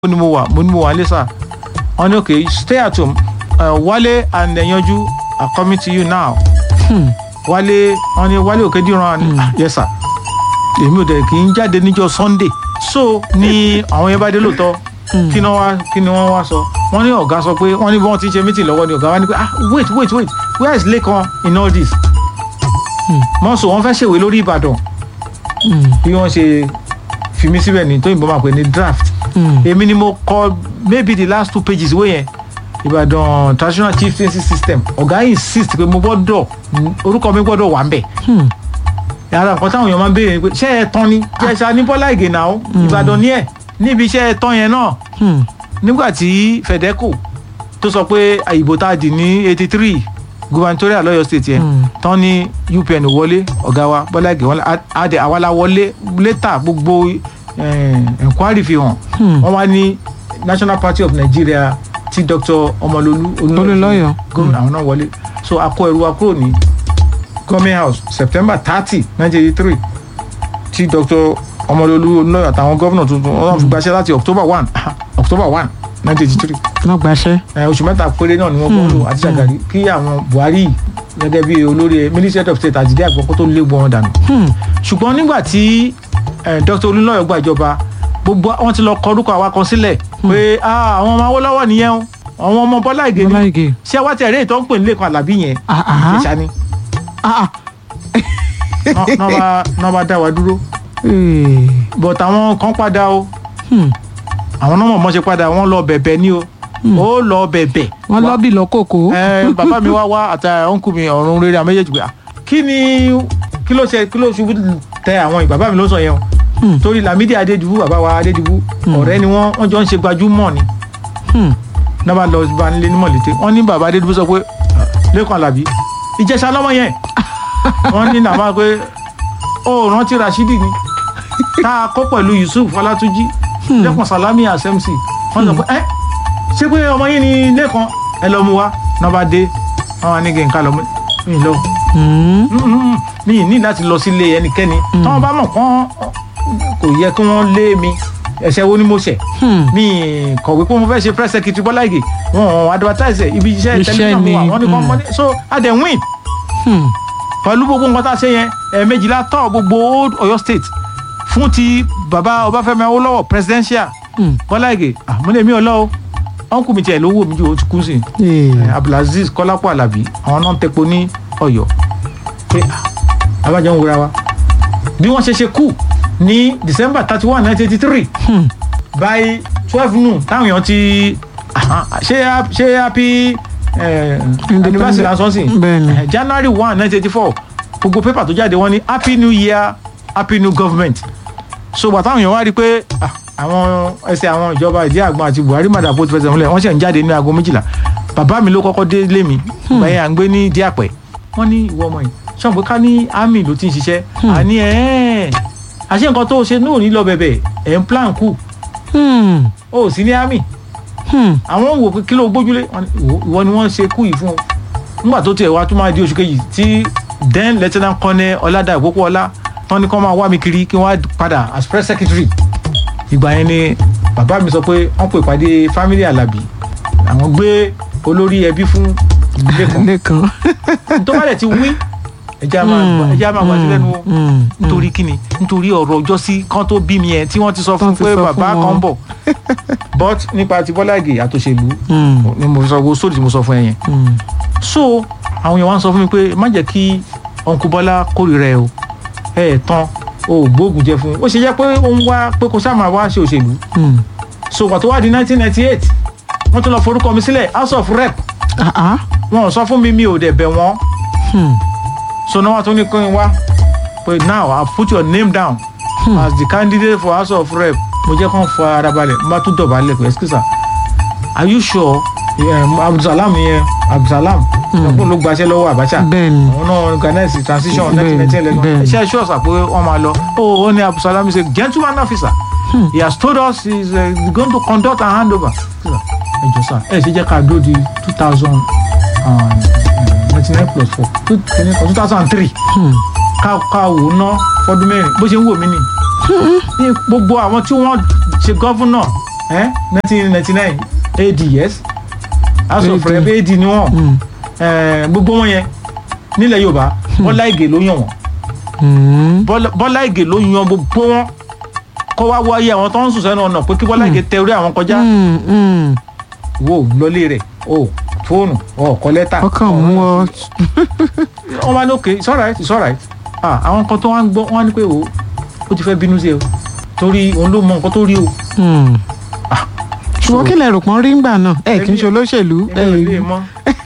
ni mo wà mo ní mo wà nílé sà wọ́n ní okay stay at home uh, Wálé and Ẹ̀yanjú are coming to you now Wálé wọ́n ní Wálé Òkèdìran mm. yes sir èmi ò dẹ̀ kì í jáde níjọ́ Sunday so ni àwọn yẹn bá dé lóòótọ́ kí ni wọ́n kí ni wọ́n wá sọ wọ́n ní ọ̀gá sọ pé wọ́n ní bí wọ́n ti ṣe meeting lọ́wọ́ ni ọ̀gá wa ní pé ah wait wait wait where is Lekan in all this mọ́sọ̀ wọ́n fẹ́ ṣèwé lórí Ìbàdàn bí wọ́n ṣe fi mí síbẹ̀ ní tóyìnbó máa pè ní draft èmi ni mo kọ maybe the last two pages wé yẹn Ìbàdàn traditional chieftaincy system ọ̀gá insist pé mo gbọ́dọ̀ orúkọ mi gbọ́dọ̀ wà ń bẹ̀ yàrá nǹkan táwọn èèyàn máa ń béèrè ni pé ṣé ẹ tán ni jẹ́sà ní Bọ́lá Ìgè náà Ìbàdàn ní ẹ̀ níbi iṣẹ́ ẹ tán yẹn náà nígbà tí Fedeco tó sọ pé ìbò tá a dì ní eighty three gubernatorial lọ́yọ̀ state yẹn tán ní UPN wọlé ọ̀gá wa Bọ́lá Ìgè wọn adé àwa la wọlé létà gbogbo enquiry fi hàn wọ́n wá ní National Party of Nigeria tí Dr. Ọmọlolú Olúlọ́yọ̀ gómìnà àwọn náà wọlé so a kó ẹrù wa kúrò ní government house September thirty nineteen eighty three tí Dr. Ọmọlolú Olúlọ́yọ̀ àtàwọn gómìnà tuntun wọ́n fi gbaṣẹ́ láti October one October one nineteen eighty three wọ́n gbaṣẹ́. oṣù mẹ́ta péré náà ni wọ́n kọ́ lò àti Ṣàgàrí kí àwọn Buhari gẹ́gẹ́ bí olórí Ministry of State àjídé àgbọ̀kọ́ tó lé gbọ́n dànù ṣùgbọ́n nígbà tí Dr. Olúlọ́yọ̀ gbàjọba gbogbo wọn ti lọ kọ orúkọ àwa kan sílẹ̀ pé àwọn ọmọ Awólọ́wọ́ nìyẹn o àwọn ọmọ Bọ́lá Ìgè Bọ́lá ni Ìgè. ṣé wá tẹ̀ eré ìtọ́ ń pè ní Lẹ́kan Àlàbí yẹn Ah, ah. ìṣá ni Ah, ah. Ná- ná bá- ná bá dá wa dúró Eh, but àwọn kan padà o hmm. àwọn náà mọ̀ mọ́ ṣe padà wọ́n lọ bẹ̀bẹ̀ ni o ó lọ bẹ̀bẹ̀ wọ́n lọ́bì lọ́kòkó. ẹ bàbá mi wá wá àti ọ̀nkù mi ọ̀run rere àwọn méjèèjì pé ah, kí ni kí ló ṣe kí ló ṣubú tẹ àwọn bàbá mi ló sọ yẹn o Hmm. torí Lámídì Adédìbú bàbá wa Adédìbú ọ̀rẹ́ ni wọ́n wọ́n jọ ń ṣe gbajúmọ̀ ni Hmm. náà bá lọ bá nílé ní mọ̀lété wọ́n ní bàbá Adédìbú sọ pé ah, Lẹ́kan Àlàbí Ìjẹ̀ṣà lọ́mọ yẹn wọ́n ní nàmá pé ó rántí Rashidi ni tá a kó pẹ̀lú Yusuf Ọlátúnjí Lẹ́kan Salami SMC wọ́n sọ pé ẹ́ ṣé pé ọmọ yín ni Lẹ́kan ẹ lọ mú wa náà bá dé wọ́n wá ní kí n ká lọ mú mi lọ Hmm. Mm-mm. mi ní láti lọ sílé ẹnikẹ́ni tí wọ́n bá mọ̀ kán kò yẹ kí wọ́n lé mi ẹ̀ṣẹ̀ wo ni mo ṣẹ̀ Hmm. mi kọ̀wé pé mo fẹ́ ṣe press secretary Bọ́lá Ìgè wọn advertise ẹ̀ ibi iṣẹ́ Iṣẹ́ tẹlifíṣàn mi wà ni, wọ́n ní kàn mm. mọ́ ní so a dẹ̀ win Hmm. pẹ̀lú gbogbo nǹkan tá a ṣe yẹn ẹ̀ẹ̀mejìlá tọ́ gbogbo old Ọ̀yọ́ state fún ti bàbá Ọbáfẹ́mi Awólọ́wọ̀ presidential Hmm. Bọ́lá Ìgè àmúlẹ̀ mi ò lọ o ọ̀nkù mi tiẹ̀ ló wò mí ju o ti kú sí i Eh. Eh, Abdulaziz Kọ́lápọ̀ Àlàbí àwọn náà ń tepo ní Ọ̀yọ́ pé ah, abájọ ń wura wa bí wọ́n ṣe ṣe kú ní December thirty one nineteen eighty three Hmm. by twelve noon táwọn èèyàn ti aha, ṣe ha- ṣe happy eh, anniversary lásán sí Bẹ́ẹ̀ni. Eh, January one nineteen eighty four gbogbo pépà tó jáde wọ́n ní happy new year happy new government so gbà táwọn èèyàn wá rí i pé ah, àwọn ẹsẹ̀ àwọn ìjọba ìdí àgbọn àti Buhari madapo ti fẹsẹ̀ múlẹ̀ wọ́n ṣẹ̀ ń jáde ní aago méjìlá bàbá mi ló kọ́kọ́ dé lé mi báyìí à ń gbé ní díàpẹ́ wọ́n ní ìwọ ọmọ yìí ṣọ́n pé ká ní army ló ti ń ṣiṣẹ́ àní ẹ̀ àṣé nǹkan tó ṣe náà ní lọ bẹ̀bẹ̀ ẹ̀ ń plan kù Hmm. ó sì ní army Hmm. àwọn wò pé kí ló gbójúlé Wọ́n ní, "Ìwọ- ìwọ ni wọ́n ṣe kú yìí fún o nígbà tó tiẹ̀ wá tó máa di oṣù kejì tí then lieutenant colonel ọ̀làdà ìpópóọlá tán ní kí wọ́n máa wá mi kiri kí wọ́n á padà as press secretary ìgbà yẹn ni bàbá mi sọ pé wọ́n pè pàdé family Alábí àwọn gbé olórí ẹbí fún Lẹ́kan Lẹ́kan. tó bá dẹ̀ ti wí ẹjẹ́ á máa ẹjẹ́ á máa gbàdúrà lẹ́nu o Hmm. nítorí kíni nítorí ọ̀rọ̀ ọjọ́ sí kan tó bí mi yẹn tí wọ́n ti sọ fún Tán ti pé sọ bàbá fún kan wọn. bọ̀ but nípa ti Bọ́lá Ìgè àtòṣèlú Hmm. ni mo sọ wo sóòdì tí mo sọ fún ẹ yẹn Hmm. so àwọn èèyàn wá ń sọ fún mi pé má jẹ́ kí ọ̀nkú Bọ́lá kórìíra ẹ o ẹ ẹ̀ tán o ò gbóògùn jẹ fún un ó ṣe jẹ́ pé ó ń wá pé kó sáà máa wá ṣe òṣèlú Hmm. so wà tó wá di 1998 wọ́n tún lọ forúkọ mi sílẹ̀ house of rep Ah, ah. wọn ò sọ fún mi mi ò dẹ̀ bẹ̀ wọ́n Hmm. so náà wọ́n tún ní kí n wá pé now I put your name down Hmm. as the candidate for house of rep mo jẹ́ kàn fọ ara balẹ̀ mo bá tún dọ̀bálẹ̀ pé excuse are you sure um, Abdulsalam yẹn Abdulsalam ọkùnrin ló gbaṣẹ́ lọ́wọ́ Abacha Bẹ́ẹ̀ni. àwọn náà organize transition Bẹ́ẹ̀ni, nineteen ninety eleven bẹ́ẹ̀ni. iṣẹ́ ṣọ́ ọ̀sà pé wọ́n máa lọ ó ó ní Abdulsalam is a gentleman officer he has told us he is uh, going to conduct and hand over ẹ jọ sá ẹ ṣe jẹ́ ká dúró di two thousand ninety nine plus four two thousand and three Hmm. ká ká wò ó ná fọdún mẹ́rin bó ṣe ń wò mí ni ní gbogbo àwọn tí wọ́n ṣe gọ́fúnà nineteen ninety nine ad yes house of AD. rep ad ni wọ́n Hmm. Eh, gbogbo wọn yẹn nílẹ̀ yorùbá bọ́lá ìgè ló yàn wọ́n Hmm. Bọ́lá- bọ́lá ìgè ló yan gbogbo wọn kó wá wáyé àwọn tó ń sùn sẹ́nu ọ̀nà pé kí bọ́lá ìgè tẹ orí àwọn kọjá Hmm. Hmm. wo lọlé rẹ̀ o fóònù o kọ lẹ́tà ọkàn mú ọ. wọ́n wá ní okay it's alright it's alright ah àwọn kan tó wá ń gbọ́ wọ́n á ní pé o ó ti fẹ́ bínú sí ẹ o torí òun ló mọ nǹkan tó rí o Hmm. ṣùgbọ́n kí lẹ rò pọ́n rí ńgbà náà ẹ kì í ṣe olóṣèlú ẹ ẹgbẹ́ ilé mọ́